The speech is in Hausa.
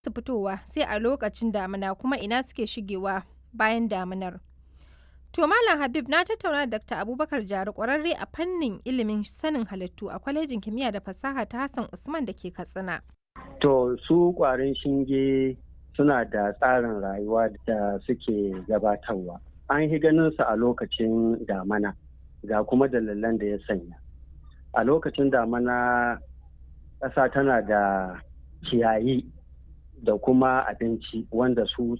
su fitowa sai a lokacin damina kuma ina suke shigewa bayan daminar. To Malam Habib na tattauna da Dr. Abubakar Jari kwararre a fannin ilimin sanin halittu a kwalejin kimiyya da fasaha ta Hassan Usman da ke Katsina. To su kwarin shinge suna da tsarin rayuwa da suke gabatarwa. An yi ganin su a lokacin damana ga kuma dalilan da ya sanya. A lokacin damana ƙasa tana da ciyayi da kuma abinci wanda su